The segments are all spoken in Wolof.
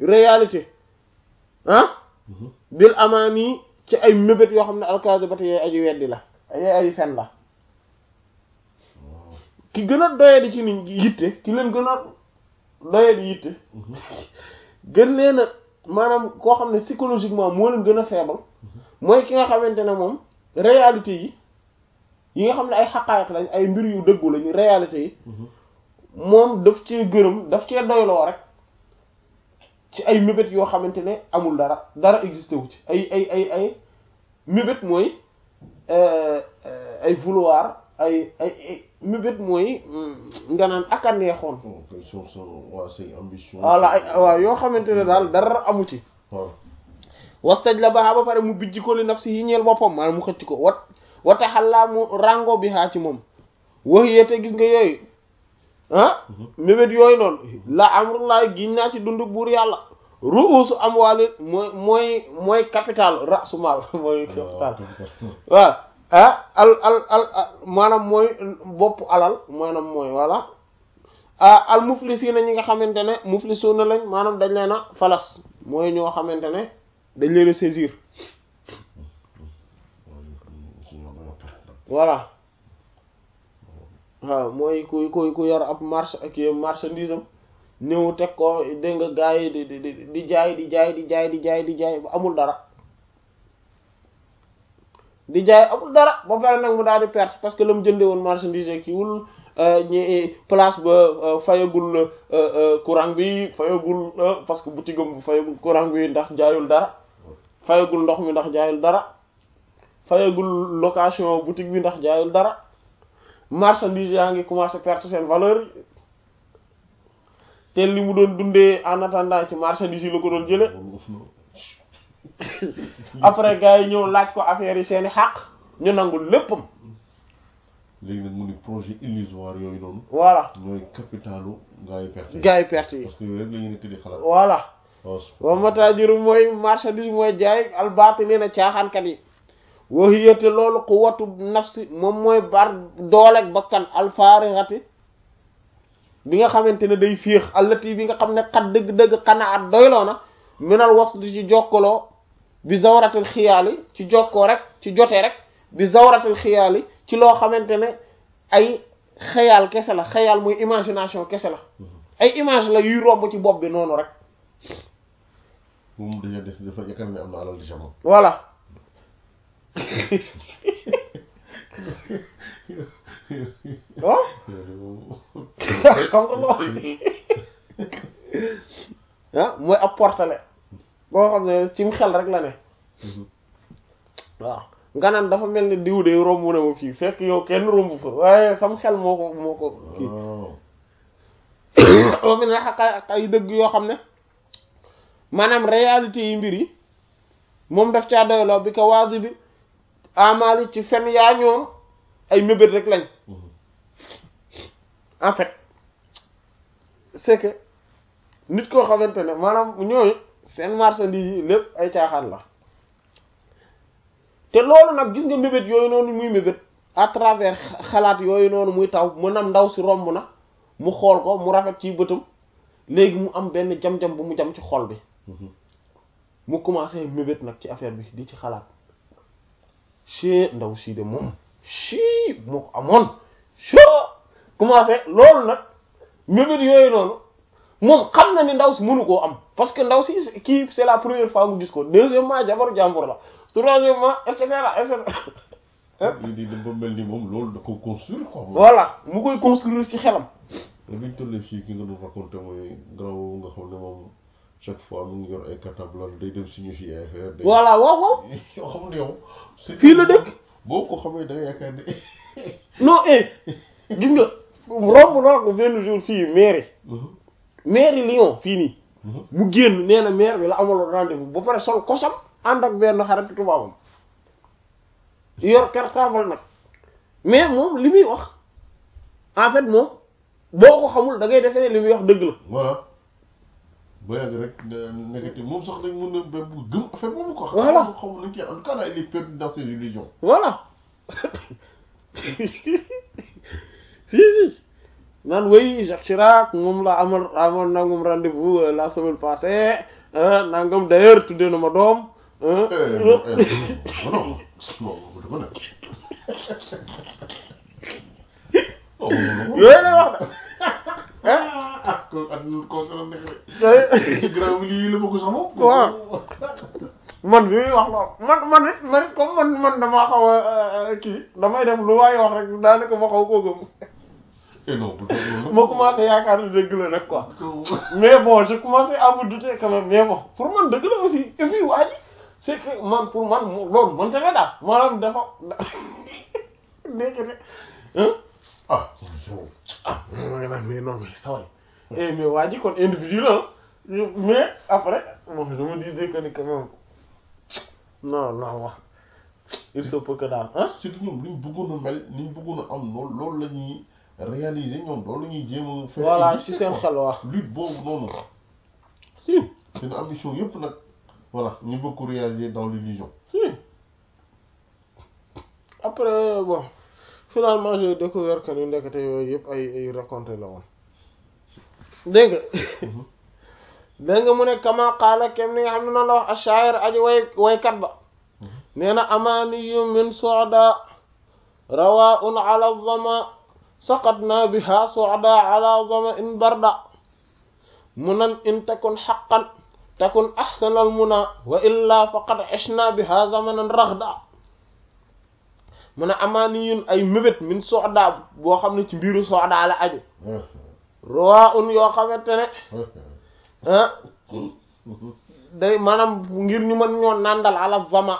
réalité ah bil amaani ci ay mébét yoo xam ne alkaasibati yooyu aji weddi la ay ay fen la ki gën a doyadi ci nit yitte ki leen gën a doyadi yitte gën leen a maanaam koo xam ne psychologiquement moo leen gën a faible mooy ki nga xamante ne moom réalité yi yi nga xam ne ay xaqaayiq lañ ay mbir yu dëggu lañu réalité yi moom daf cee gërëm daf cee doyloo rek ci ay mébét yoo xamante ne amul dara dara existé wu ci ay ay ay ay mébét mooy ay vouloir ay ay ay mébét mooy nga naan ak a neexoon waa say ambition voilà ay waaw yoo xamante ne daal dara amu ci waaw wastaj la baaxa ba pare mu bijji ko li nafsi yi ñeel boppam maanaam mu xëcc ko wat wataxallaa mu rango bi xaa ci moom wax yéete gis nga yooyu ah mébét yooyu noonu la amrullahi giñ naa ci dundu buur yàlla ruusu amwaali mooy mooy mooy capital rasu maal mooy capital waaw ah al al al maanaam mooy bopp alal maanaam mooy voilà ah al muflisiina ñi nga xamante ne muflisuuna lañ maanaam dañ leen a falas mooy ñoo xamante ne dañ leen a saisir voilà waaw mooy ku ku ku yor ab marché ak marchandise am ñëw teg ko dégg nga gars yi di di di jaay di jaay di jaay di jaay di jaay ba amul dara di jaay amul dara ba pare nag mu daal di perte parce que la mu jëndee woon marchandise kii wul ñi place ba fayagul courant bi fayagul parce que boutique am fayagul courant bi ndax jaayul dara fayagul ndox mi ndax jaayul dara fayagul location boutique bi ndax jaayul dara marchandise yaa ngi commencé perte seen valeur te li mu doon dundee en attendant ci marchandise yi la ko doon jële après gars yi ñëw laaj ko affaire yi seeni xàq ñu nangul léppam léegi nag mu ni projet illusoire yooyu noonu voilà ñooy capitalu gars yi perte gars yi perte yi parce que yooyu rek la ñu nekk di xalaat voilà waaw wa matajiru mooy marchandise mooy jaay albaatiliina caaxaankat yi wahiyate loolu quwwatu nafsi moom mooy bar dooleeg bakkan alfaarixati bi nga xamante ne day féex allati bi nga xam ne xat dëgg-dëgg xanaat doyloo na minal wasli ci jokkaloo bi zawratil xiyaali ci jokkoo rek ci jote rek bi zawratil xiyaali ci loo xamante ne ay xayaal kese la xayaal mooy imagination kese la ay image la yuy romb ci bopp bi noonu rek moom dañoo def dafa yaakaar ne am na alal di jamono voilà oh xam nga loolu ah mooy ab portale boo xam ne cim xel rek la ne waaw nga naan dafa mel ni diw de romb na ma fii fekk yow kenn romb fa waaye sam xel moo ko moo ko kii oo mi ne xaqaay ak ay dëgg yoo xam ne maanaam réalité yi mbir yi moom daf caa doyloo bi ko waasi bi amali ci fen yaa ñoom ay mébét rek lañ en fait c'est que nit koo xamante ne maanaam ñooñu seen marchandise yi lépp ay caaxaan la te loolu nag gis nga mébét yooyu noonu muy mébét à travers xalaat yooyu noonu muy taw mu nam ndaw si romb na mu xool ko mu rafet ci bëtam léegi mu am benn jam-jam bu mu jam ci xol bi mu commencé mébét nag ci affaire bi di ci xalaat ci ndaw sii de moom ci moo ko amoon ci commencé loolu nag mébét yooyu noonu moom xam na ni ndaw si mënu koo am parce que ndaw si kii c'est la première fois mu gis ko deuxièmement jabaru jàmbur la troisièmement et cetera et cetera lii di dem ba mel ni moom loolu da ko construire quoi voilà mu koy construire ci xelam mais biñ tollee fii ki nga doon raconté mooy graw nga xam ne moom chaque fois mu ngi yor ay cartable day dem signifier ay affaire day voilà waaw waaw yoo xam ne yow fii la dëkk boo ko xamee da nga yaakaar ne non eh gis nga romb na ko benn jour fii mairie mairie Lyon fii nii mu génn nee na maire bi la amaloon rendez-vous ba pare sol kosam ànd ak benn xarit tubaabam yor cartable nag mais moom li muy wax en fait moom boo ko xamul da ngay defee ne li muy wax dëgg la voilà ba yàgg rek négatif moom sax dañ mën a ba gëm affaire boobu ko Voilà. xam xamul nañ ci en tout cas il est perdu dans ses illusions voilà si si naan way Jacques Chirac moom la amal amal nangam rendez-vous euh, la semaine passée ah nangam d'ailleurs tuddee na ma doom Eh, non, eh, non, non, non, dafa nekk. Oh, non, non, non. yooyu lay wax de ah ko at ko gën a nekk de. ah. ci grand bi lii la ma ko sax moom. Waaw. man bi muy wax lool man man it man it comme man man damaa xaw a kii damay def lu waay wax rek daanaka ma xaw koo gëm Eh non, bu doon loolu. ma commencé yaakaar ne dëgg la nag quoi ko. mais bon je commencé à me douter quand même mais bon pour man dëgg la aussi et puis waa ji c'est que man pour man mu- loolu man tamit daal maanaam dafa dégg nga ah yow. ah ma nga naan mais non mais ça va eh mais waa ji kon individu la mais après bon je me disais que ni quand même non non wax il se peut que daal ah surtout ñoom liñ bëggoon a mel liñ bëggoon a am loolu loolu la ñuy réaliser ñoom loolu la ñuy jéem a. faire voilà exister, ci seen quoi. xel wax lutte boobu noonu. si seen ambition yëpp nag voilà ñu bëgg ko réaliser dans l'illusion. si après bon finalement j'ai découvert que ni ndekete yooyu yëpp ay ay raconté la woon dégg nga dégg nga mu ne kama qaala kem ni nga xam ne noonu la wax ash-sha'ir aji way waykat ba nee na amaaniyu min su'da rawaa'un ala dhama saqatna biha su'da ala dhama in barda munan in takun haqqan takun ahsanal muna wa illa faqad ishna biha zamanan raghda mu ne amaaniyun ay mébét min su'da boo xam ne ci mbiru su'da la aju rawaa'un yoo xamante ne ah day maanaam ngir ñu mën ñoo nàndal ala zama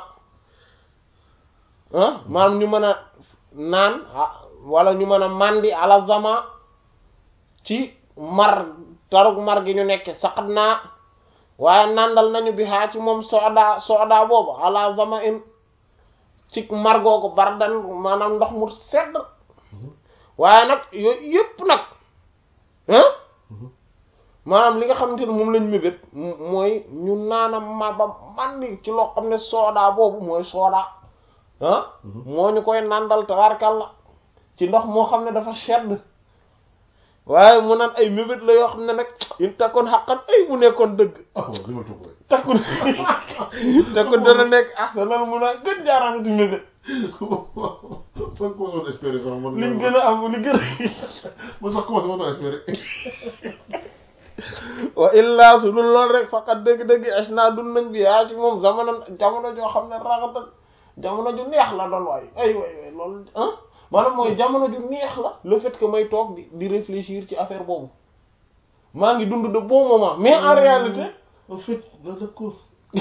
ah maanaam ñu mën a naan ah wala ñu mën a mandi ala zama ci mar tarug mar gi ñu nekk saqat naa waaye nàndal nañu bi xaa ci moom sooda sooda boobu ala zama in ci mar googu bardan maanaam ndox mu sedd waaye nag yooyu yëpp nag ah maanaam li nga xamante ne moom lañ mébét mooy ñu naana ma ba mandi ci loo xam ne sooda boobu mooy sooda ah moo ñu koy nandal tabarkalla ci ndox moo xam ne dafa sedd waaye mu naan ay mébét la yoo xam ne nag in takkoon xaqan ay mu nekkoon dëgg ah waaw li ma toog rek. takkun takkun dana nekk ah sa nan mun a gën jaaraamati mébét man ko doon espérer sax man. liñ gën a am li gën a man sax commencé ma doon espérer. wa illa su dul lool rek faqat dëgg-dëgg asna dun nañ bi yaa ci moom jamono jamono joo xam ne raxatan jamono ju neex la doon waay ay waay waay loolu ah maanaam mooy jamono ju neex la le fait que may toog di di réfléchir ci affaire boobu maa ngi dund de bon moment mais en réalité en fait non d'accord.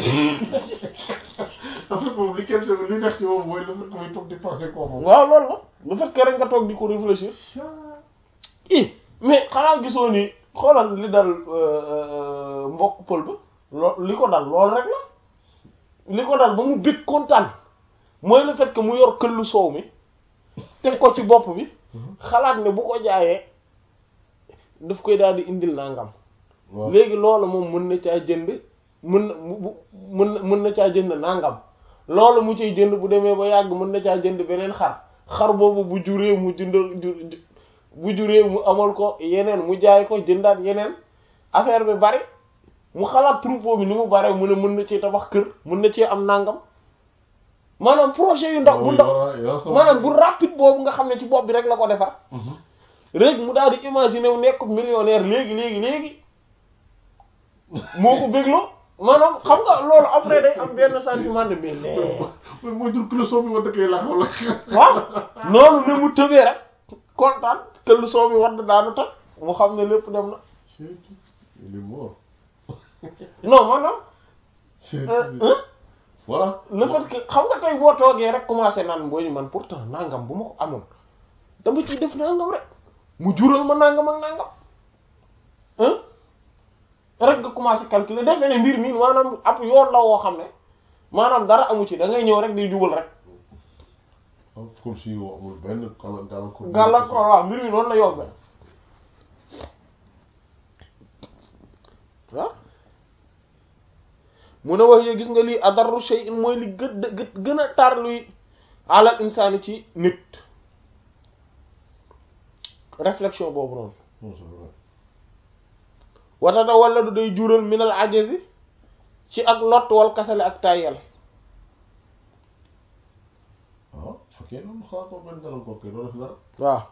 en fait moom li kenn li neex ci moom mooy le fait que muy toog di penser koo moom. waaw loolu la le fait que rek nga toog di ko réfléchir i mais xanaa gisoo ni xoolal li dal mbokk pël ba loo li ko dal loolu rek la li ko dal ba mu bég kontaan mooy le fait que mu yor këllu soow mi teg ko ci bopp bi xalaat ne bu ko jaayee daf koy daal di indil nangam waaw léegi loolu moom mën na caa jënd mën na mu bu- mën na mën na caa jënd nangam loolu mu ciy jënd bu demee ba yàgg mën na caa jënd beneen xar xar boobu bu juree mu jëndal ju ju- bu juree mu amal ko yeneen mu jaay ko jëndaat yeneen affaire bi bari mu xalaat troupeau bi ni mu bare mu ne mën na ci tabax kër mën na cee am nangam maanaam projet yu ndaw bu ndaw maanaam bu rapide boobu nga xam ne ci bopp bi rek la ko defar rek mu daal di imaginer wu nekk millionnaire léegi léegi léegi moo ko bégloo maanaam xam nga loolu après day am benn sentiment de mais lee mooy mooy jur kilo soo bi ma dëkkee la wala. waaw noonu ni mu tëbee rek kontaan këll soo mi wadd daanu toj mu xam ne lépp dem na il est mort. non maanaam C'est- euh, hein, voilà. le fait que xam nga tey boo toogee rek commencé naan boo ñu man pourtant nangam bu ma ko amoon dama ciy def nangam rek mu jural ma nangam ak nangam hein rek nga commencé calculer defe ne mbir mi maanaam ab yoon la woo xam ne maanaam dara amu ci da ngay ñëw rek di jubal rek comme si yow amul benn gàllankoor. gàllankoor. gàllankoor waaw mbir mi noonu la yombe waaw mu ne wax ye gis nga lii adarru shay'in mooy li gën gë gën a tar luy alal insaani ci nit réflexion boobu noonu non c'est vrai watata wala du day jural minal ajazi ci ak lott wal kasale ak tàyyel ah fekkee loolu xaar ko benn dalal ko kay doo def dara waaw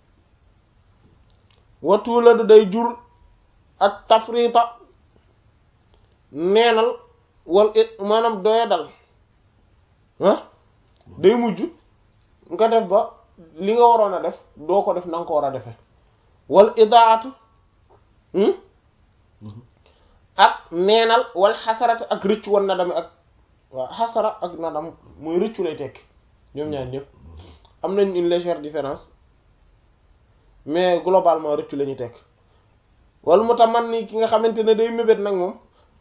watu la du day jur ak tafrita neenal wal it maanaam doya dal ah day mujj nga def ba li nga waroon a def doo ko def na nga ko war a defe wal idaatu hmm? ak neenal wal xasarat ak rëccu wan na dami ak waaw xasara ak nadam muy rëccu lay tekki ñoom ñaar ñëpp am nañ une légère différence mais globalement rëccu la ñuy tekk wala mu tax man ni ki nga xamante ne day mébét nag moom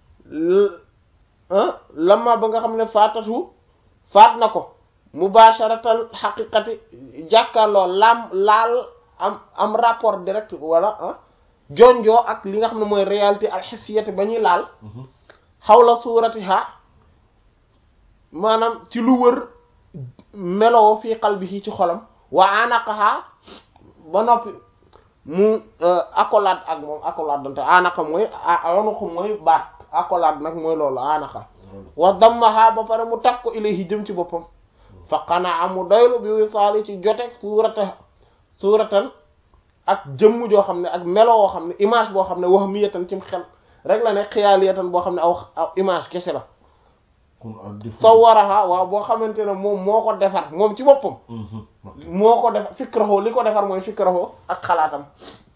ah lamma ba nga xam ne faatatu faat na ko mubasharatal xaqiqati jàkkaarloo lam laal am am rapport direct wala ah jonjoo ak li nga xam ne mooy réalité alxisiyati ba ñuy laal xawla suuratiha maanaam ci lu wër meloo fii qalbihi ci xolam wa anaqaha ba noppi mu accolade ak moom accolade dante anaqa mooy anuqa mooy baat accolade nag mooy loolu anaqa wa dammaha ba pare mu taf ko ilayhi jëm ci boppam fa qanaa mu doylu bi wisaali ci jotek suurata suuratan ak jëmm joo xam ne ak melo woo xam ne image boo xam ne wax miyatan cim xel rek la ne xiyaaliyatan boo xam ne aw aw image kese la kon ak défaut sawaraha waaw boo xamante ne moom moo ko defar moom ci boppam moo ko defar fikraho li ko defar mooy fikraho ak xalaatam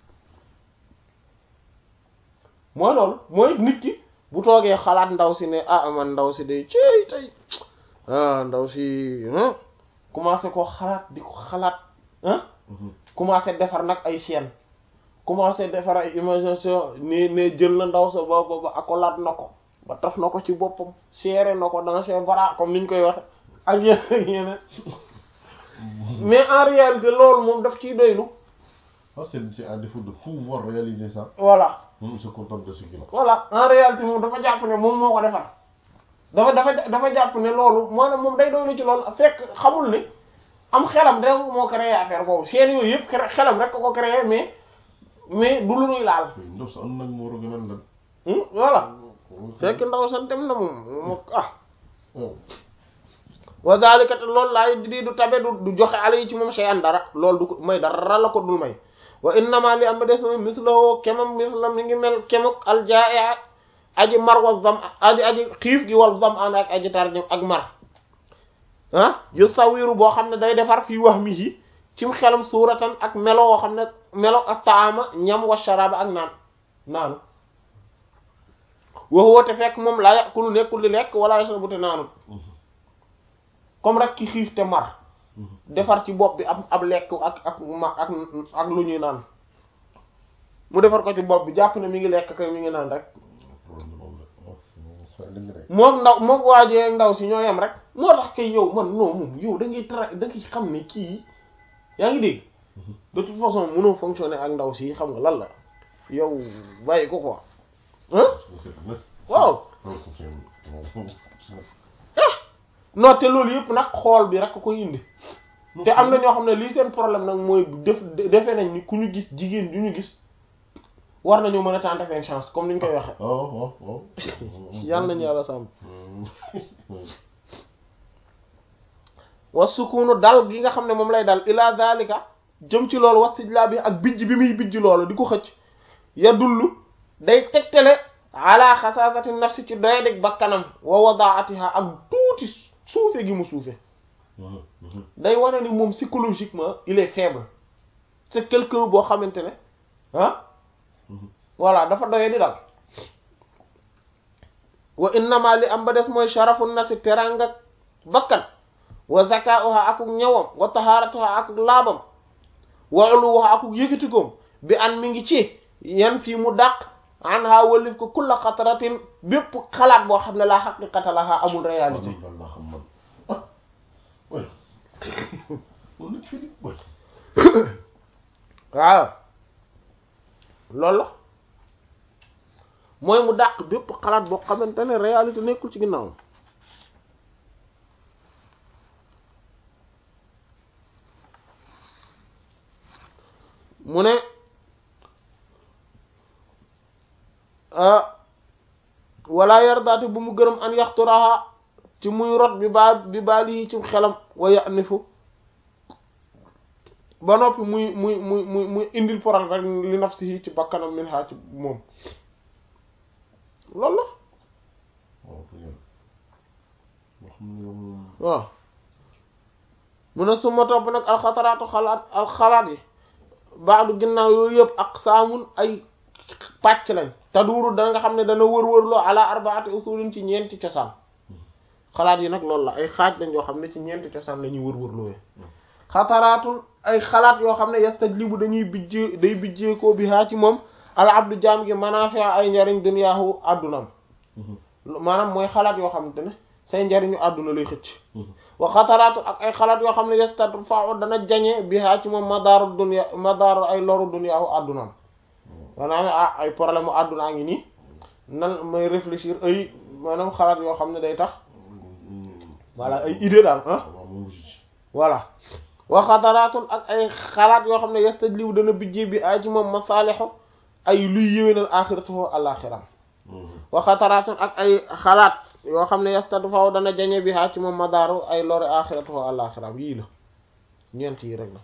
mooy loolu mooy nit ki bu toogee xalaat ndaw si ne ah man ndaw si day cey tey ah ndaw si commencé ko xalaat di ko xalaat ah commencé defar nag ay chaîne commencé defar ay imagination ne ne jël na ndaw sa ba ba ba accolade na ko ba taf na ko ci boppam serré na ko dans ses bras comme niñ koy waxe ak yeneen ak yeneen mais en réalité loolu moom daf ciy doylu ah c'est c'est à défaut de pouvoir réaliser ça voilà moom il se contente de ce qu'il a voilà en réalité moom dafa jàpp ne moom moo ko defar dafa dafa dafa jàpp ne loolu maanaam moom day doylu ci loolu fekk xamul ne am xelam rek moo créé affaire boobu seen yooyu yëpp cré- xelam rek ko créé mais mais du lu nuy laal koy ndox sa am nag moo war a gën a lan Hmm, voilà fekk ndaw sa dem na moom moom ah oh wa zalika te loolu laay di du tabe du du joxe ala yi ci moom shay'an dara loolu du ko may dara la ko dul may wa innama li am ba des na mislahu kemam misla mi ngi mel kemuk aljaa'i aji mar wa zam aji aji xiif gi wal zam an ak aji tar ak mar ah yu sawiru boo xam ne day defar fii wahmihi cim xelam suuratan ak melo woo xam ne melo ak taama ñam wa sharaba ak naan naanu waxoo te fekk moom laa yàqulu nekkul di lekk wala yashrabu te naanut comme rek ki xiif te mar defar ci bopp bi ab ab lekk ak ak ma ak ak lu ñuy naan mu defar ko ci bopp bi jàpp ne mi ngi lekk kay mi ngi naan rek problème moom la oh dëgg rek mook ndaw mook waajee ak ndaw si ñoo yem rek moo tax kay yow man non moom yow da ngay tra da ngay xam ne kii yaa ngi dégg de toute façon mënoo fonctionner ak ndaw si xam nga lan la yow bàyyi ko quoi hein waaw non te loolu yëpp nag xool bi rek ko indi te am na ñoo xam ne lii seen problème nag mooy def defee nañ ni ku ñu gis jigéen du ñu gis war nañu mën a tenter seen chance comme ni ñu koy waxe oh oh oh yàlla nañu yàlla sàmm wa sukunu dal gi nga xam ne moom lay dal ila zalika jëm ci loolu wastijlaa bi ak bijj bi muy bijj loolu di ko xëcc ya dullu day tegtale ala xasaasati nafsi ci doyadig bakkanam wa wadaatiha ak tuuti suufe gi mu suufe day wane ni moom psychologiquement il est faible c'est quelqu'un boo xamante ne ah voilà dafa doye di dal wa innama li am ba des mooy sharafu nafsi teranga bakkan wa zakauha akuk ñawam wa taharatuha akuk laabam wa uluha akuk yëkkatikoom bi an mi ngi ci yan fii mu dàq an ha walif ko kulla xataratin bépp xalaat boo xam ne laa xaqiqata laha amul réalité lan laa xam man ah oui moom nag fii oui waaw loolu la mooy mu dàq bépp xalaat boo xamante ne réalité nekkul ci ginnaaw mu ne wala yardaati bu mu gërëm an yaxturaha ci muy rot bi baa bi baal yi ci xelam wa yanifu ba noppi muy muy muy muy muy indil poral rek li nafsihi ci bakkanam min ha ci moom loolu la waaw dëgg yàlla boo xam ne yow moom waaw mu ne su ma topp nag alxataraatu xalaat alxalaat yi baadu ginnaaw yooyu yëpp ak saamun ay pàcc lañ te duuru da nga xam ne dana wër-wërloo ala arbaati usulin ci ñeenti cosaan xalaat yi nag loolu la ay xaaj lañ yoo xam ne ci ñeenti cosaan la ñuy wër-wërloo xataraatul ay xalaat yoo xam ne yastajlibu dañuy bijjee day bijjeekoo bi haa ci moom al abdu jaam gi manaafi ay njariñ duniyaahu àddunam maanaam mooy xalaat yoo xamante ne say njariñu àdduna lay xëcc wa xataraatu ak ay xalaat yoo xam ne yastadfa'u dana jañe bi haa ci moom madaaru dunya madaaru ay loru duniyaahu àddunam maanaam ah ay problème mu àddunaa ngi nii nan may réfléchir ay maanaam xalaat yoo xam ne day tax voilà ay idée daal ah waaw moom ngi ci voilà wa xataraatun ak ay xalaat yoo xam ne yastajlibu dana bijjee bi ay ci moom masaalixu ay luy yéwénal axiratuhu alaxiram wa xataraatun ak ay xalaat yoo xam ne yastadfaw dana jañe bi haa ci moom madaaru ay lori axiratuhu alaxiram yii la ñeent yi rek la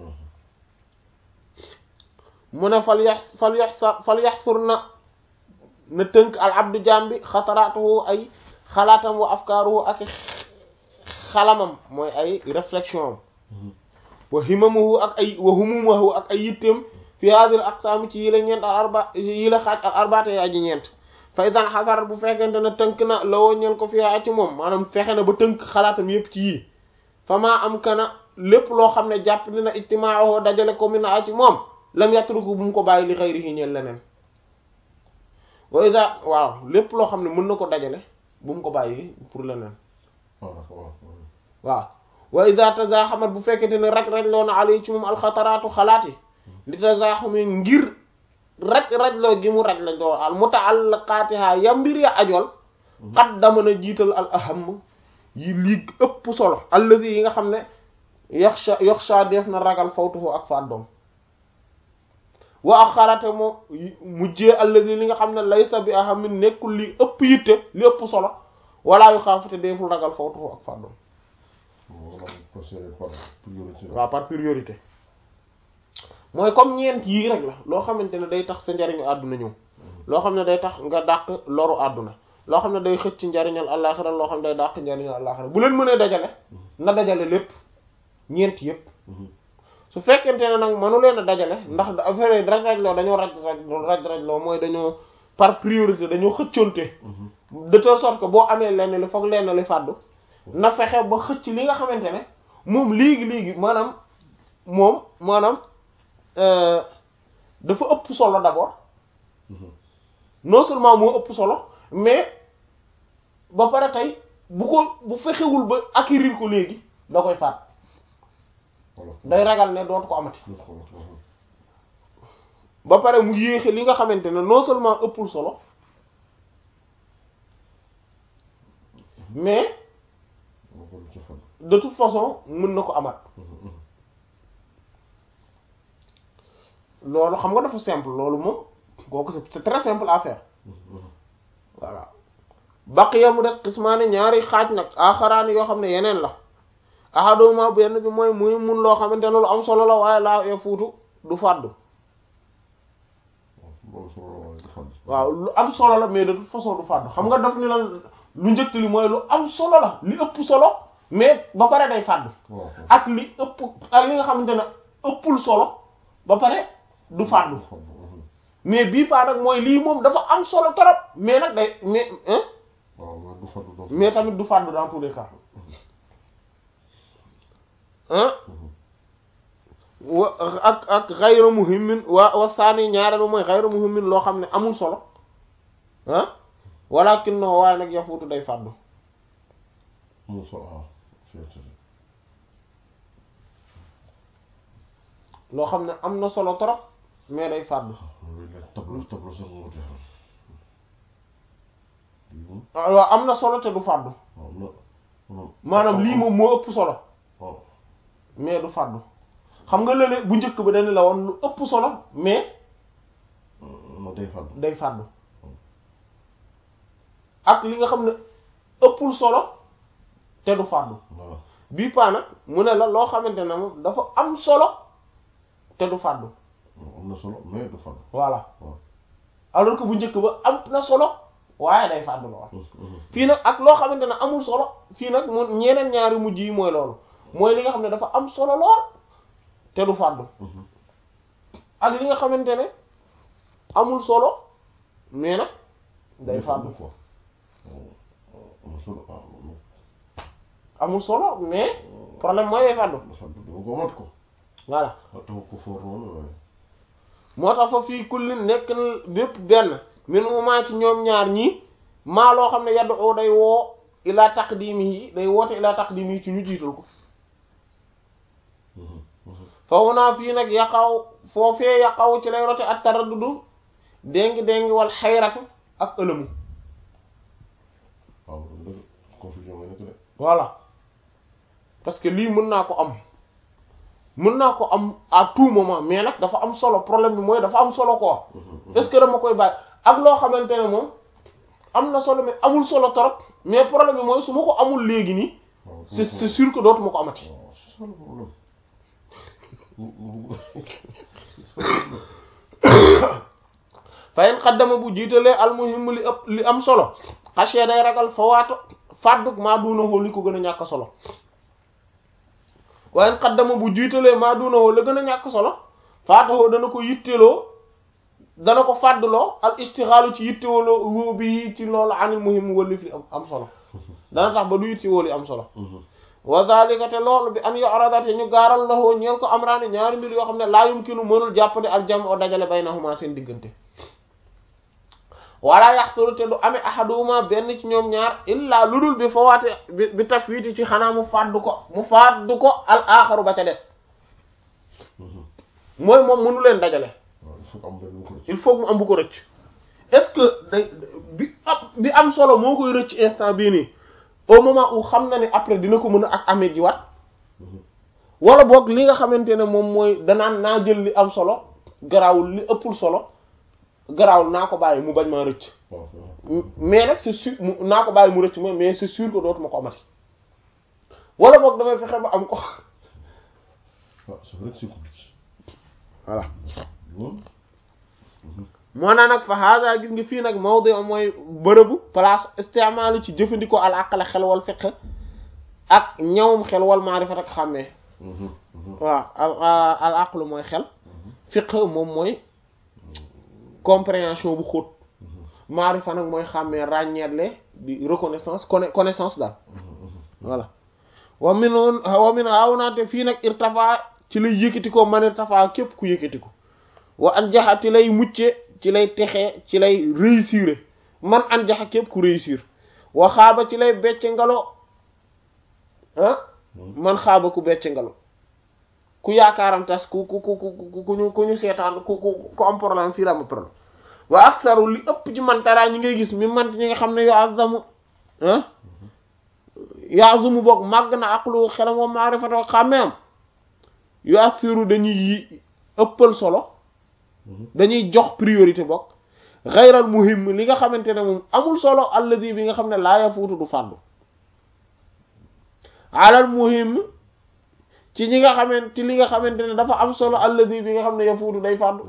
mu ne fal yax fal yax sa fal yaxsur na na tënk al abdu jambi xataraatuhu ay xalaatam wa afkaaruhu ak xalamam mooy ay réflexion am wa himamuhu ak ay wa humumahu ak ay yitteem fi hadil aqsaam ci yi la ñeent al arba yi la xaaj al arbaate yaa ji ñeent fa idan xasar bu fekkente ne tënk na la woo ñeel ko fi yaa ci moom maanaam fexe na ba tënk xalaatam yépp ci yii fa maa am kana lépp loo xam ne jàpp dina ijtimaahu dajale ko mi na a ci moom lam yatruku bu mu ko bàyyi li xayrihi ñeel leneen wa ida waaw lépp loo xam ne mën na ko dajale bu mu ko bàyyi pour leneen waaw waaw waaw wa ida tazaxamat bu fekkente ne raj-raj loo na alay ci moom alxataraatu xalaat yi li tazaxumi ngir raj-raj-loo gi mu raj la loo al mutaallaqaatiha ya mbir ya ajool xat dama na jiital al aham yi lii ëpp solo alladi yi nga xam ne yaxsha yaxsha def na ragal fawtuhu ak faat doom wa ak xalaate moo mujjee alladi li nga xam ne laysa bi ahamin nekkul li ëpp yitte li ëpp solo wala yu xaafute deful ragal fawtuhu ak faat doom waaw par priorité mooy comme ñeent yii rek la loo xamante ne day tax sa njariñu àdduna ñëw loo xam ne day tax nga dàq loru àdduna loo xam ne day xëcc njariñal àllaaxira loo xam ne day dàq njariñal àllaaxira bu leen mënee dajale na dajale lépp ñeent yépp su fekkente ne nag mënu leen a dajale ndax affaire raj raj loo dañoo raj raj raj raj loo mooy dañoo par priorité dañoo xëccoonte de telle sorte que boo amee lenn li foog lenn li fàddu na fexe ba xëcc li nga xamante ne moom léegi léegi maanaam moom maanaam dafa ëpp solo d'abord non seulement moo ëpp solo mais ba pare tey bu ko bu fexewul ba acquérir ko léegi da koy faat day ragal ne dootu ko amati ba pare mu yéexe li nga xamante ne non seulement ëppul solo mais de toute façon mën na ko amat loolu xam nga dafa simple loolu moom kooku c'est très simple à faire voilà baqiya mu des qismaani ñaari xaaj nag axaraani yoo xam ne yeneen la ahaduma benn bi mooy muy mun loo xamante ne lu am solo la waaye laa e fuutu du fàddu waaw lu am solo la mais de toute façon du fàddu xam nga daf ni lan lu njëkk li mooy lu am solo la li ëpp solo mais ba pare day fàddu ak li ëpp ak li nga xamante ne ëppul solo ba pare du fàddu mais bii paa nag mooy lii moom dafa am solo trop mais nag day mais hein mais tamit du fàddu dans tous les cas hein wa ak ak xayru muhimmin wa wa saani ñaareel mooy xayru muhimmin loo xam ne amul solo ah walakin no waaye nag yafuutu day fàddu loo xam ne am na solo trop mais day fàddu waaw am na solo te du fàddu maanaam lii moom moo ëpp solo mais du fàddu xam nga lële bu njëkk ba dañ la woon lu ëpp solo mais non day fàddu day fàddu ak li nga xam ne ëppul solo te du fàddu voilà bii paa nag mu ne la loo xamante ne moom dafa am solo te du fàddu am na solo mais du fàddu voilà waaw alors que bu njëkk ba am na solo waaye day fàddu lool Mhm, mhm. fii nag ak loo xamante ne amul solo fii nag mu ñeneen ñaari mujj yi mooy loolu mooy li nga xam ne dafa am solo lool te du fàddu Mhm. ak li nga xamante ne amul solo mais nag day fàddu quoi am na solo ah non amul solo mais problème mooy day fàddu du fàddu dama ko mat ko voilà ah taw ko foor noonu waaye moo tax fa fii kullin nekk na bépp benn min moment ci ñoom ñaar ñii maa loo xam ne yaddu oo day woo ilaa taqdimi yi day woote ilaa taqdimi yi ci ñu jiital ko Mhm, mhm. fa wunaa fii nag yaqaw foofee yaqaw ci lay rote ak taraddudu déngi déngi wal xayratu ak ëlëmu waaw dëgg confusion nga nekk de voilà parce que lii mën naa ko am mën naa ko am à tout moment mais nag dafa am solo problème bi mooy dafa am solo quoi Mhm, mhm. est-ce que dama koy bàyyi ak loo xamante ne moom am na solo mais amul solo trop mais problème bi mooy su ma ko amul léegi nii waaw c'est c'est sûr que dootuma ko amati waaw c'est ça le problème fa in xaddama bu jiitalee almuhim li ëpp li am solo xasee day ragal fa waato fàdduk maa duunawoo li ko gën a ñàkk solo wa in xaddama bu jiitalee maa duunawoo la gën a ñàkk solo faatawoo dana ko yitteloo dana ko fàddloo al istixaalu ci yittewoo woo bi ci loolu anil muhim wëllif li am am solo dana tax ba du yittewoo li am solo Mhm. wa zalika te loolu bi an yu'rada te ñu gaaral la woo ñeel ko amraani ñaari mbir yoo xam ne laa yumkinu mënul jàppandi al jam o dajale baynahuma seen diggante wala yaxsulu te du amee ahaduhuma benn ci ñoom ñaar illa lu dul bi fawaate bi bi tafwiiti ci xanaa mu fàddu ko mu fàddu ko al aaxaru ba ca des Mhm. mooy moom mënu leen dajale waaw il faut que am benn bu ko rëcc il faut mu am bu ko rëcc est-ce que day bi am bi am solo moo koy rëcc instant bii nii au moment où xam na ne après dina ko mën a ak amee jiwaat Mhm. wala boog li nga xamante ne moom mooy danaan naa jël li am solo garaawul li ëppul solo garaawul naa ko bàyyi mu bañ maa rëcc waaw waaw mais nag c'est sûr mu naa ko bàyyi mu rëcc ma mais c'est sûr que dootuma ko amati wala boog damay fexe ba am ko ah c'est vrai que c'est compliqué voilà loolu moo naa nag fa hada gis nga fii nag mawdi mooy bërëbu place istimaalu ci jëfandikoo al aqla xel wal fiqh ak ñawum xel wal maarifat ak xàmmee Mhm, mhm. waaw al al aqlu mooy xel fiqh moom mooy compréhension bu xóot maarifa nag mooy xàmmee ràññeetle di reconnaissance conna connaissance daal voilà wa min wa min hawnaate fii nag irtafa ci lay yëkkati ko man irtafa képp ku yëkkati ko wa an jaxa ci lay mucce ci lay texee ci lay réussir man an jaxa képp ku réussir wa xaaba ci lay becce ngalo ah man xaaba ku becce ngalo ku yaakaaram tas ku ku ku ku ku ñu ku ñu seetaan ku ku ku am problème fii la am problème wa aksaru li ëpp ci mantaraa ñi ngay gis mi mant ñi nga xam ne yo azamu ah yaazumu boog màgg na aqlu xelam wa maarifatoo xàmmeem yu assiru dañuy yi ëppal solo dañuy jox priorité bokk xayral muhim li nga xamante ne moom amul solo alladi bi nga xam ne laa yafuutu du fàddu alal muhim ci ñi nga xamante ci li nga xamante ne dafa am solo alladi bi nga xam ne yafuutu day fàddu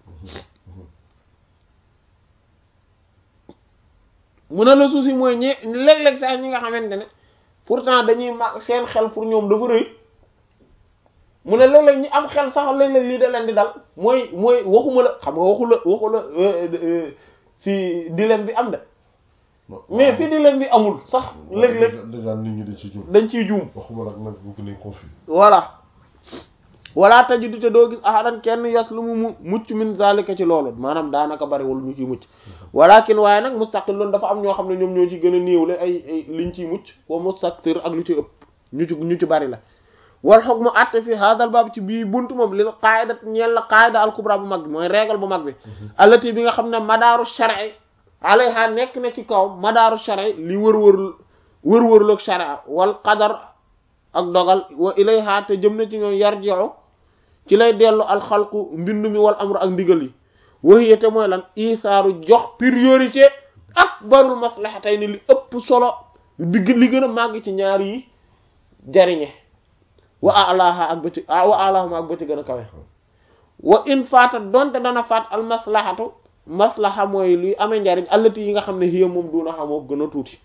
mu ne la souci mooy ñi léeg-léeg sax ñi nga xamante ne pourtant dañuy ma seen xel pour ñoom dafa rëy mu ne léeg-léeg ñi am xel sax léeg-léeg lii da leen di dal mooy mooy waxuma la xam nga waxu la waxu la fi dilemme bi am de mais fi dilemme bi amul sax léeg-léeg déjà nit ñi dañ ci juum dañ ciy juum waxuma nag nag bu gën a confus voilà wala tajidu te doo gis ahadan kenn yas lu mu mu mucc min zalika ci loolu maanaam daanaka bariwul ñu ciy mucc walakin waaye nag mustaqil loolu dafa am ñoo xam ne ñoom ñoo ci gën a néewle ay ay liñ ciy mucc wa mustaktir ak lu ci ëpp ñu ci ñu ci bari la wal hukmu atte fi hadal baab ci bii buntu moom lil qaida ñeel la qaida al kubra bu mag bi mooy règle bu mag bi allati bi nga xam ne madaaru shar'i alayha nekk na ci kaw madaaru shar'i li wër-wër wër-wërloog sharia wal qadar ak dogal wa ilayha te jëm na ci ñoom yarji'u ci lay dellu alxalqu mbindu mi wal amru ak ndigal yi waxiyete mooy lan isaaru jox priorité ak barul maslahatay ni li ëpp solo bi li gën a màgg ci ñaar yi jariñe wa alaha ak ba ci wa alahuma ak ba ci gën a kawe wa in faata donte dana faat al maslahatu maslaha mooy luy amee njariñ allati yi nga xam ne hiya moom duna xamoo gën a tuuti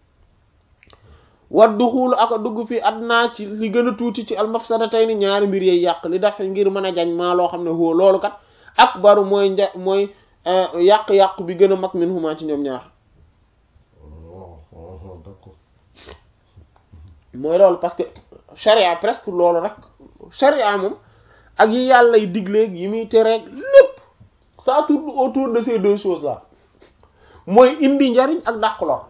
wa duxulu aka dugg fi adnaa ci li gën a tuuti ci al mafsadatayni ñaari mbir yey yàq li daf ngir mën a jañ maa loo xam ne huwa loolu kat akbaru mooy nja mooy yàq-yàq bi gën a mag min huma ci ñoom ñaar d'accord mooy loolu parce que charia presque loolu rek charia moom ak yi yàlla y digleeg yi muy tereeg lépp ça tourne autour de ces deux choses là mooy indi njariñ ak dàq lor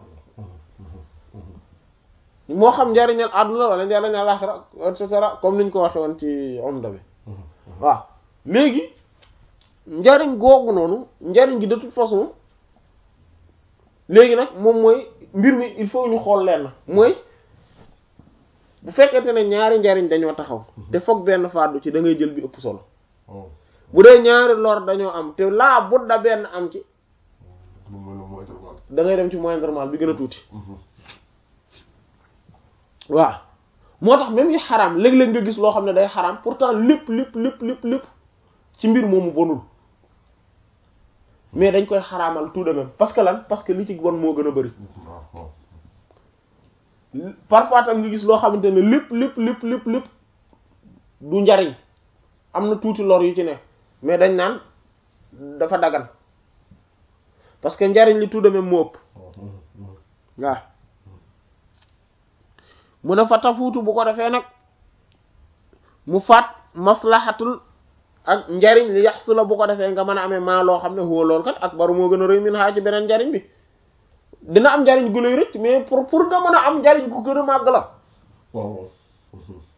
moo xam njariñal àdduna wala njariñal àllaxira et cetera comme niñ ko waxe woon ci omda bi waaw léegi njariñ googu noonu njariñ gi de toute façon léegi nag moom mooy mbir mi il faut ñu xool leen mooy bu fekkente ne ñaari njariñ dañoo taxaw te foog benn fàddu ci da ngay jël bi ëpp solo bu dee ñaari lor dañoo am te laa budda benn am ci da ngay dem ci moindrement bi gën a tuuti waaw moo tax même yi xaraam léeg-léeg nga gis loo xam ne day xaraam pourtant lépp lépp lépp lépp lépp ci mbir moomu bonul mais dañ koy xaraamal tout de même parce que lan parce que li ci bon moo gën a bari parfois tam nga gis loo xamante ne lépp lépp lépp lépp lépp du njariñ am na tuuti lor yu ci ne mais dañ naan dafa dagan parce que njariñ li tout de même moo ëpp waaw mu ne fa tafuutu bu ko defee nag mu faat maslahatul ak njariñ li yaxsu la bu ko defee nga mën a amee maa loo xam ne huwa loolu kat ak baru moo gën a rëy min xaa ci beneen njariñ bi dina am njariñ gu lay rëcc mais pour pour nga mën a am njariñ gu gën a màgg la waaw